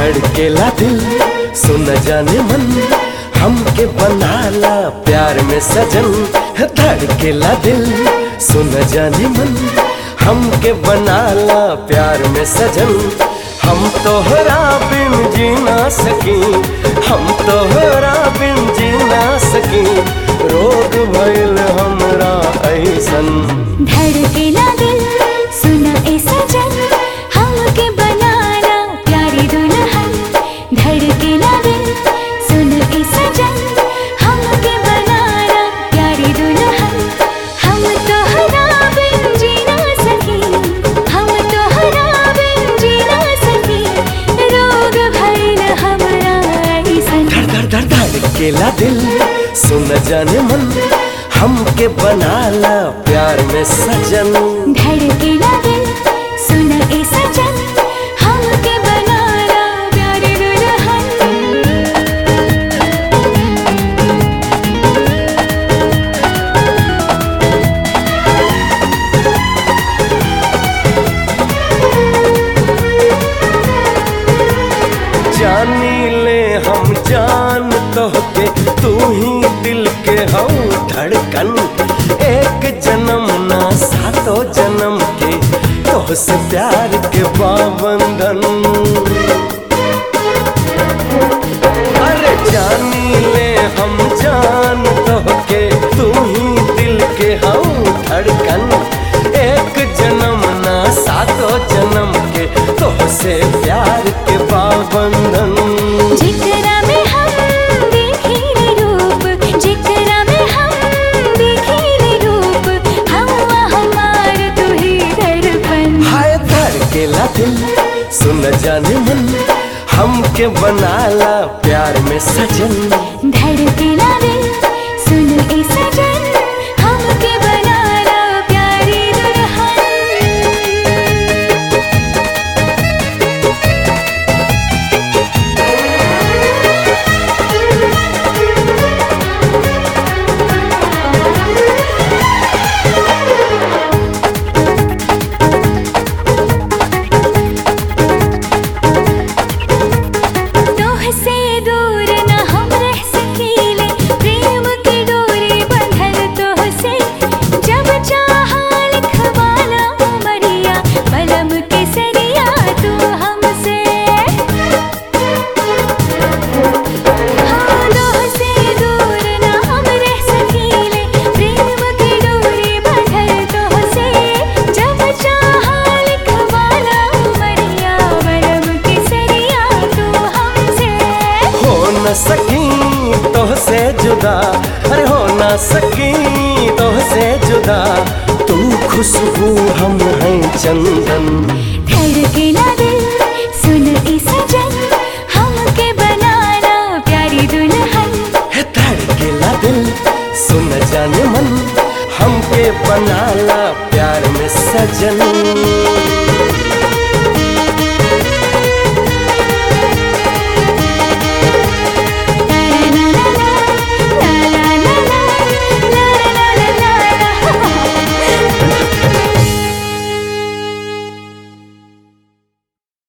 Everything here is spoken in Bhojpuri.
धड़केला दिल सुन जाने मन हमके बनाला प्यार में सजन धड़केला दिल सुन जाने मन हमके बनाला प्यार में सजन हम तोहरा बिन जी ना सकी हम तोहरा बिन जी ना सकी रोग भइल हमरा ऐसन धड़केला दिल सुना ए सजन हमके बनाना प्यारी दुल्हन धड़केला दिल सुना ए सजन हमके बनाना प्यारी दुल्हन हम तोहरा बिन जी ना सकी हम तोहरा बिन जी ना सकी रोग भइल हमरा ऐसन धड़ धड़ धड़ धड़केला दिल सुन जाने मन हमके बनाला प्यार में सजन धड़केला दिल सुन ए सजन हमके बनाना प्यारी दुल्हन जानी ले हम जान तोहके तू ही दिल के हऊ धड़कन एक जन्म ना सातों जन्म के तोहसे प्यार के बाबंधन अरे जानी ले हम जान तोहके तू ही दिल के हऊ धड़कन एक जन्म ना सातों जन्म के तोहसे प्यार के बाबंधन जिकरा में हम देखी रे रूप जिकरा में हम देखी रे रूप हवा हमार तू ही दर्पण हाय धड़केला दिल सुन जाने मन हमके बनाला प्यार में सजन धड़केला दिल सुन ए सजन हमके बनाना प्यारी दुल्हन तोह से दूर न हम रह सकीले प्रेम की डोरी बंधल तोह से जब चाहा लिखवाना उमरिया पलम के सरिया तू हमसे हाँ तोह से दूर न हम रह सकीले प्रेम की डोरी बंधल तोह से जब चाहा लिखवाना उमरिया पलम के सरिया तू हमसे हो न सकी तोहसे जुदा अरे हो न सकी तोहसे जुदा तू खुशबू हम हैं चंदन धड़केला दिल सुन ए सजन हमके बनाना प्यारी दुल्हन है धड़केला दिल सुन जाने मन हमके बनाला प्यार में सजन